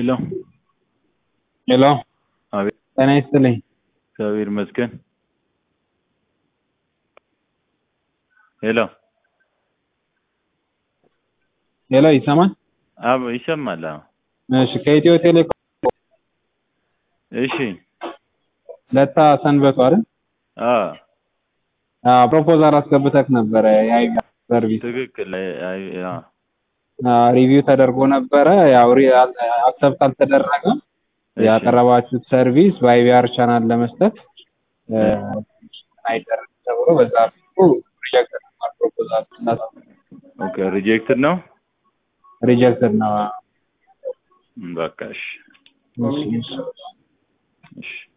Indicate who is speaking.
Speaker 1: ሄሎ
Speaker 2: ሄሎ
Speaker 1: አቤት
Speaker 2: ጤና ይስጥልኝ።
Speaker 1: እግዚአብሔር ይመስገን። ሄሎ
Speaker 2: ሄሎ ይሰማል?
Speaker 1: አብ ይሰማል? አዎ።
Speaker 2: እሺ ከኢትዮ ቴሌኮም
Speaker 1: እሺ
Speaker 2: ለታ ሰንበቱ አይደል?
Speaker 1: አዎ
Speaker 2: አዎ ፕሮፖዛል አስገብተክ ነበረ የአይቪ ሰርቪስ
Speaker 1: ትክክል። አይ- አይ- አዎ
Speaker 2: ሪቪው ተደርጎ ነበረ። ያው አክሰፕት አልተደረገም።
Speaker 1: እሺ።
Speaker 2: ያቀረባችሁት ሰርቪስ በአይቪአር ቻናል ለመስጠት እ፣ አይደረግም ተብሎ በዛ ሪጀክት ፕሮፖዛል
Speaker 1: ኦኬ ሪጀክትድ ነው።
Speaker 2: ሪጀክትድ ነው።
Speaker 1: በቃ እሺ
Speaker 2: እሺ፣ እሺ።
Speaker 1: እሺ